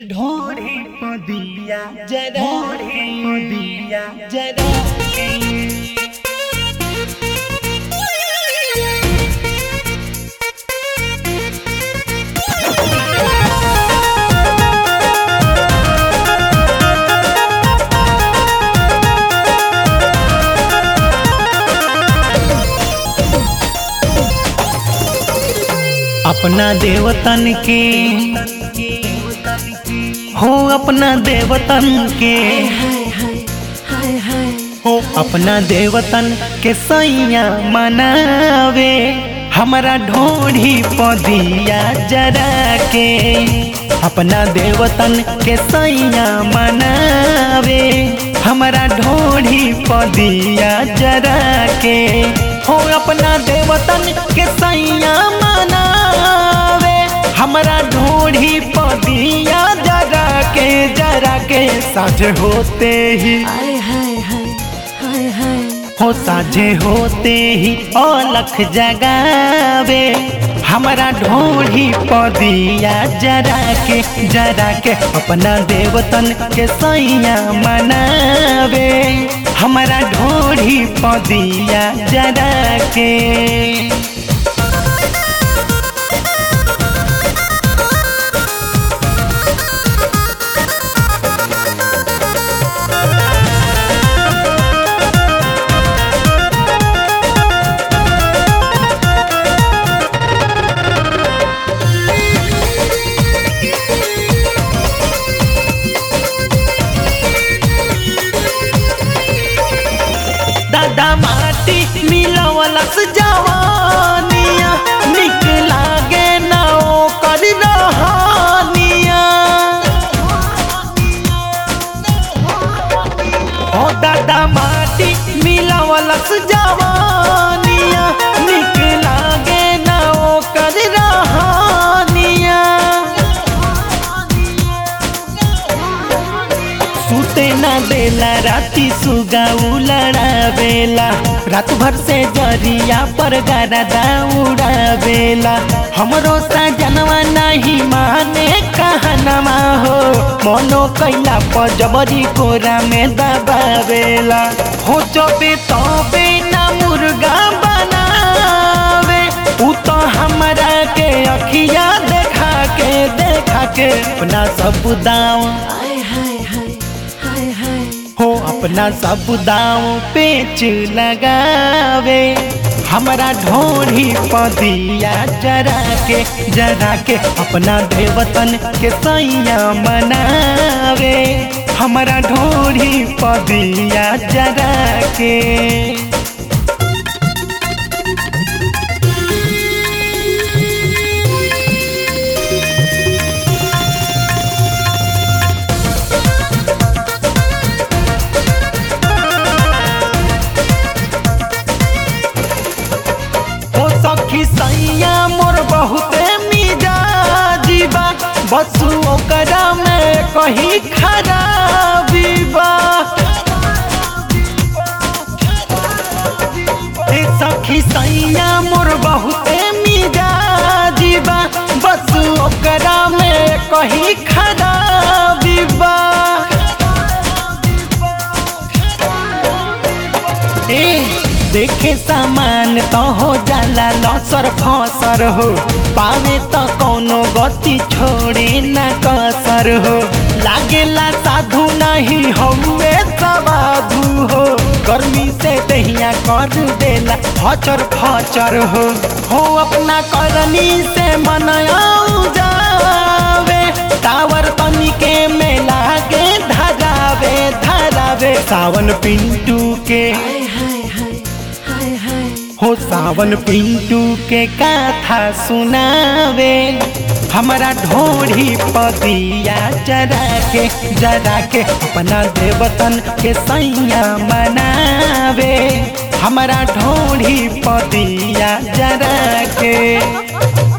ढोरे पदिया जरा ढोरे पदिया जरा अपना देवतन के हो अपना देवतन के हो अपना देवतन के सैया मनावे हमारा ढोढ़ी पदिया जरा के अपना देवतन के सैया मनावे हमारा ढोढ़ी पदिया जरा के हो अपना देवतन के सैया मनावे हमारा ढोढ़ी पदिया जरा के जरा के साझ होते ही हाय हाय हाय हाय हाय हो साझे होते ही अलख जगावे हमारा ढोढ़ी पदिया जरा के जरा के अपना देवतन के सैया मनावे हमारा ढोढ़ी पदिया जरा के दादा माटी मिलवलस जवानिया निक लागे ना ओकर रहनिया ओ दादा माटी मिलवलस जवानिया निक लागे ना ओकर रहनिया सुते ना देला राती सुगा उलड़ावेला रात भर से जरिया पर गरदा उड़ावेला हमरो सजनवा नहीं माने कहनवा हो मनो कैला पर जबरी कोरा में दबावेला हो चबे तबे ना मुर्गा बनावे उ तो हमरा के अखिया देखा के देखा के अपना सब दाव हाय हाय हाय हाय हाय हो अपना सब दाव पेच लगावे हमारा ढोढ़ी पदिया जरा के जरा के अपना देवतन के सैया मनावे हमारा ढोढ़ी पदिया जरा के ओ सखी सैया मोर बहुते मिजाजी बा बस ओकरा में कहीं खराबी बा ए सखी सैया मोर बहुते मिजाजी बा बस ओकरा में कहीं खराबी बा ए देखे सामान तो हो जाला लसर फसर हो पावे तो कोनो गति छोड़े न कसर हो लागेला साधु नहीं हौवे सवाधु हो गर्मी से दहिया कर देला फचर फचर हो हो अपना करनी से मनयाऊ जावे टावर तनिके में लागे धरावे धरावे सावन पिंटू के हाय हाय हाय हाय हाय हो सावन पिंटू के कथा सुनावे हमारा ढोढ़ी पदिया जरा के जरा के अपना देवतन के सैया मनावे हमारा ढोढ़ी पदिया जरा के